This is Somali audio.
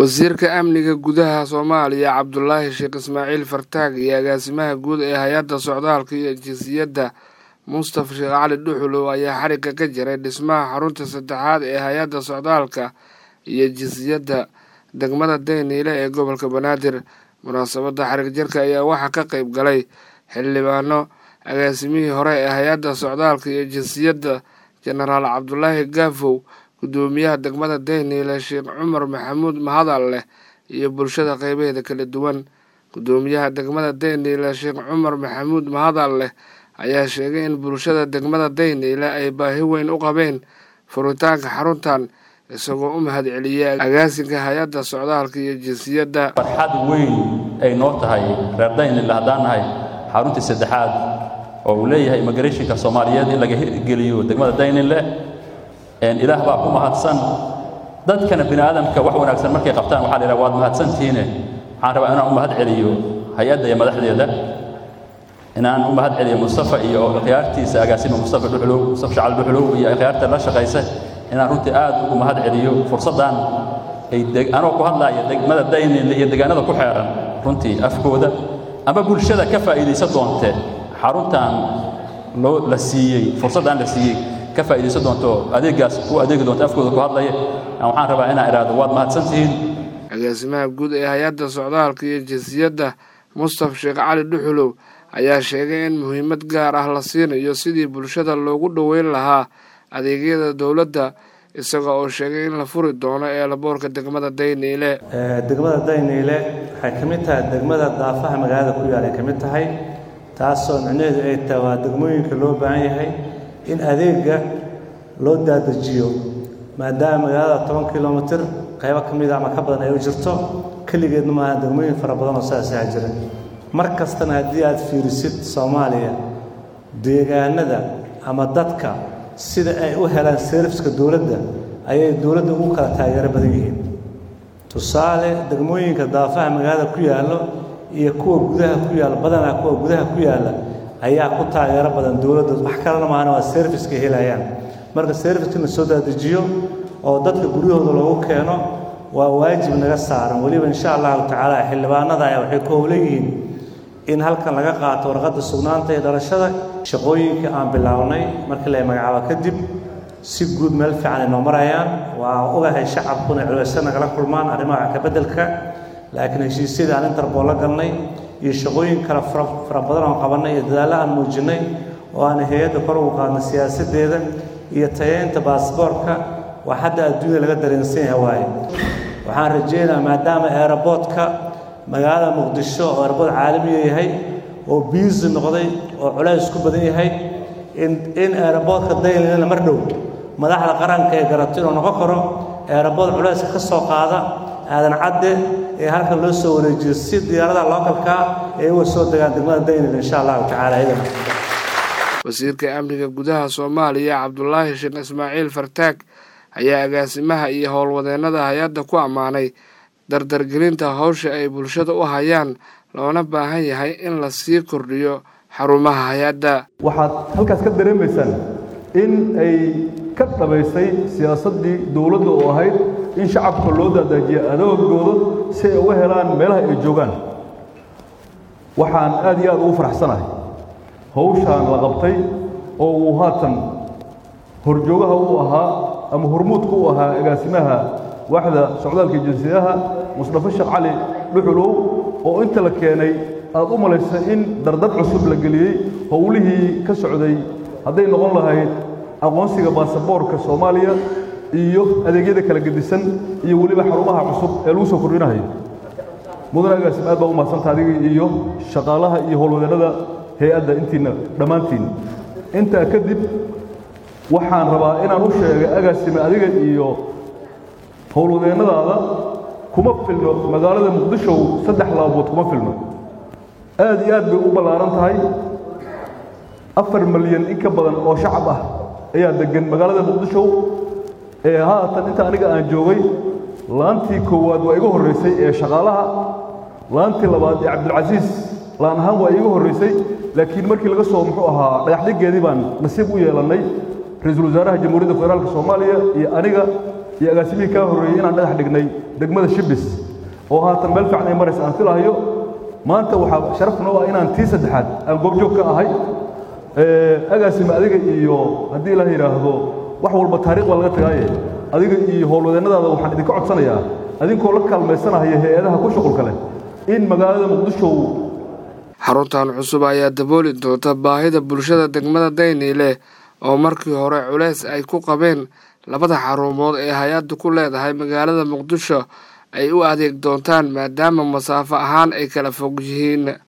wasiirka amniga gudaha soomaaliya cabdulaahi sheekh ismaaciil fartaag iyo agaasimaha guud ee hay-adda socdaalka iyo jinsiyadda mustafa sheekh cali dhuxulow ayaa xarigga ka jiray dhismaha xarunta saddexaad ee hay-adda socdaalka iyo jinsiyadda degmada dayniile ee gobolka banaadir munaasabadda xarig jarka ayaa waxaa ka qeyb galay xildhibaano agaasimihii hore ee hay-adda socdaalka iyo jinsiyadda jenaraal cabdulaahi gaafow gudoomiyaha degmada dayniile sheekh cumar maxamuud mahadal leh iyo bulshada qeybaheeda kala duwan gudoomiyaha degmada dayniile sheekh cumar maxamuud mahadal leh ayaa sheegay in bulshada degmada dayniile ay baahi weyn u qabeen furitaanka xaruntan isagoo u mahad celiyay agaasinka hay-adda socdaalka iyo jinsiyadda farxad weyn ay noo tahay reer daynile haddaan nahay xaruntii saddexaad oo uu leeyahay immigrationka soomaaliyeed in laga hirgeliyo degmada daynile ilaah baa ku mahadsan dadkana bini aadamka wax wanaagsan markay qabtaan waxaa la yidhaha waad mahadsantihiine waxaan rabaa inaan u mahad celiyo hay-adda iyo madaxdeeda inaan u mahad celiyo mustafa iyo khiyaartiisa agaasima mustafa dhuxulow mustafa shacal dhuxulow iyo khiyaarta la shaqaysa inaan runtii aad ugu mahad celiyo fursaddan ay anoo ku hadlaaya degmada daynile iyo deegaanada ku xeeran runtii afkooda ama bulshada ka faa'iidaysan doonte xaruntan loo la siiyey fursaddan la siiyey ka faa'iidaysan doonto adeeggaas ku adeegi doonto afkooda ku hadlaya waxaan rabaa inaan idhaahdo waad mahadsantihiin agaasimaha guud ee hay-adda socdaalka iyo jinsiyadda mustafa sheekh cali dhuxulow ayaa sheegay in muhiimad gaar ah la siinayo sidii bulshada loogu dhoweyn lahaa adeegyada dowladda isaga oo sheegay in la furi doono eelaboorka degmada dayniile degmada dayniile waxay ka mid tahay degmada daafaha magaalada ku yaal ay ka mid tahay taasoo micnaheedu ay tahay waa degmooyinka loo baahan yahay in adeega loo daadajiyo maadaama magaalada toban kilomitir qaybo ka mida ama ka badan ay u jirto keligeedna maaha degmooyin fara badan oo sidaasaa jira mar kastana haddii aad fiirisid soomaaliya deegaanada ama dadka sida ay u helaan serviska dowladda ayay dowladda ugu kala taageero badan yihiin tusaale degmooyinka daafaha magaalada ku yaallo iyo kuwa gudaha ku yaalla badanaa kuwa gudaha ku yaalla ayaa ku taageero badan dowladda wax kalena maahana waa serviska helayaan marka serviska la soo daadajiyo oo dadka guryahooda loogu keeno waa waajib naga saaran weliba insha allahu tacaala xildhibaanada ayaa waxay ku howlan yihiin in halkan laga qaato warqadda sugnaanta iyo dhalashada shaqooyinka aan bilownay markii la magacaabo kadib si guud meel fiican ay noo marayaan waa ogahay shacabkuna culaysa nagala kulmaan arrimaha wax ka beddelka laakiin heshiisyadii aan interbool la galnay iyo shaqooyin kale fara badan oon qabannay iyo dadaallo aan muujinnay oo aan hay-adda kor ugu qaadnay siyaasaddeeda iyo tayeynta baasboorka waa hadda adduunya laga dareensan yahay waaye waxaan rajaynayaa maadaama eeraboodka magaalada muqdisho oo eerabood caalamiya yahay oo biisi noqday oo culays ku badan yahay in in eeraboodka daynilena mar dhow madaxda qaranka ee garato inuu noqon karo eerabood culayska ka soo qaada aadan cadde ee halkan loo soo wareejiyo si diyaaradaha lookalkaa ee uga soo degaan degmada daynil insha allahu tacala idan wasiirka amniga gudaha soomaaliya cabdulaahi sheekh ismaaciil fartaag ayaa agaasimaha iyo howlwadeennada hay-adda ku ammaanay dardargelinta howsha ay bulshada u hayaan loona baahan yahay in la sii kordhiyo xarumaha hay-adda waxaad halkaas ka dareemaysaan in ay ka dhabaysay siyaasaddii dowladda oo ahayd in shacabka loo daadaajiya adoogooda si ay uga helaan meelaha ay joogaan waxaan aad iyo aad ugu faraxsanahay hawshaan la qabtay oo uu haatan horjoogaha u ahaa ama hormuudka u ahaa agaasimaha waaxda socdaalka jinsiyadaha mustafa sheekh cali dhuxulow oo inta la keenay aad u malaysa in dardar cusub la geliyey howlihii ka socday hadday noqon lahayd aqoonsiga baasaboorka soomaaliya iyo adeegyada kala gedisan iyo weliba xarumaha cusub ee lagu soo kordhinahayo mudane agaasim aad baa u mahadsanta adigii iyo shaqaalaha iyo howlwadeennada hay-adda intiina dhammaantiin intaa kadib waxaan rabaa inaan u sheegay agaasime adiga iyo howlwadeennadaada kuma filno magaalada muqdishow saddex laabood kuma filno aad iyo aad bay u ballaaran tahay afar malyan in ka badan oo shacab ah ayaa deggan magaalada muqdishow ee haatan inta aniga aan joogay laantii koowaad waa iga horraysay ee shaqaalaha laantii labaad ee cabdilcasiis laan ahaan waa iiga horraysay laakiin markii laga soo muxuu ahaa dhagaxdhigeedii baan nasiib u yeelannay ra-iisul wasaaraha jamhuuriyadda federaalka soomaaliya iyo aniga iyo agaasimihii kaa horreeyey inaan dhagax dhignay degmada shibis oo haatan meel fiican ay maraysa aan filahayo maanta waxaa sharaf noo ah inaan tii saddexaad aan goobjoog ka ahay agaasime adiga iyo haddii la yidhaahdo wax walba taariikh baa laga tagaaye adiga iyo howlwadeennadaada waxaan idinka codsanayaa adinkoo la kaalmaysanahaya hay-adaha ku shuqulka leh in magaalada muqdisho xaruntan cusub ayaa dabooli doonta baahida bulshada degmada dayniile oo markii hore culeys ay ku qabeen labada xarumood ee hay-addu ku leedahay magaalada muqdisho ay u adeeg doontaan maadaama masaafo ahaan ay kala fog yihiin